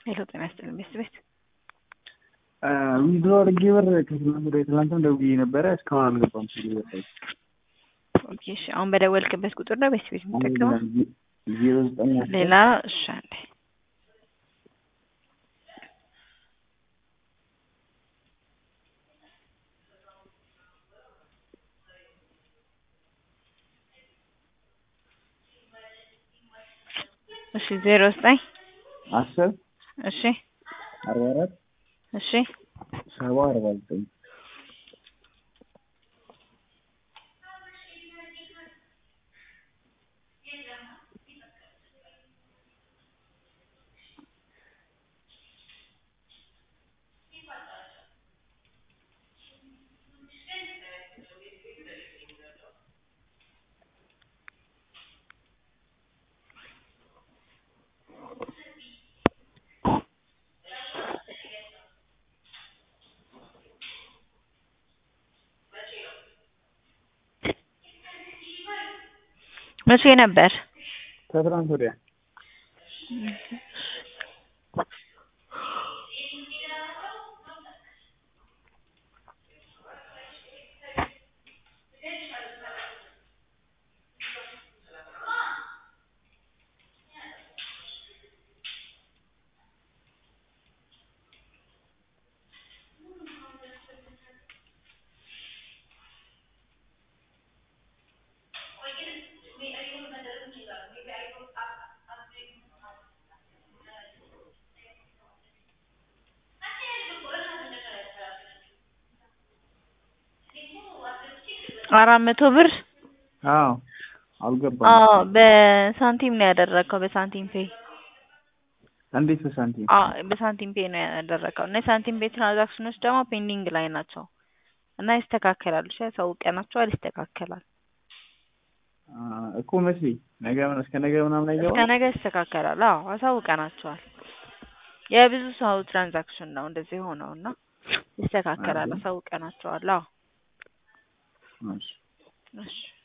ሄሎ ጤና ይስጥልኝ ቤት ቤት ዊዝድሮ አድርጌ ብር ከትናንት ወደ ትናንትም ደውዬ ነበረ እስካሁን አልገባም። ሲል ኦኬ እሺ አሁን በደወልክበት ቁጥር ነው ቤት ቤት የምጠቀመው ዜሮ ዘጠኝ ሌላ እሺ አንዴ እሺ ዜሮ ዘጠኝ አስር እሺ አርባ አራት እሺ ሰባ አርባ ዘጠኝ መቼ ነበር? ከትናንት ወዲያ አራት መቶ ብር አዎ አልገባም። አዎ በሳንቲም ነው ያደረግከው በሳንቲም ፔይ እንዴት በሳንቲም አዎ በሳንቲም ፔይ ነው ያደረግከው እና የሳንቲም ፔይ ትራንዛክሽኖች ደግሞ ፔንዲንግ ላይ ናቸው እና ይስተካከላሉ እሺ ያሳውቀናቸዋል ይስተካከላል አ፣ እኮ መቼ ነገ ምን- እስከ ነገ ምናምን እስከ አይገባም። ነገ ይስተካከላል አዎ አሳውቀናቸዋል የብዙ ሰው ትራንዛክሽን ነው እንደዚህ ሆነው እና ይስተካከላል አይደል? አሳውቀናቸዋል አዎ እሺ እሺ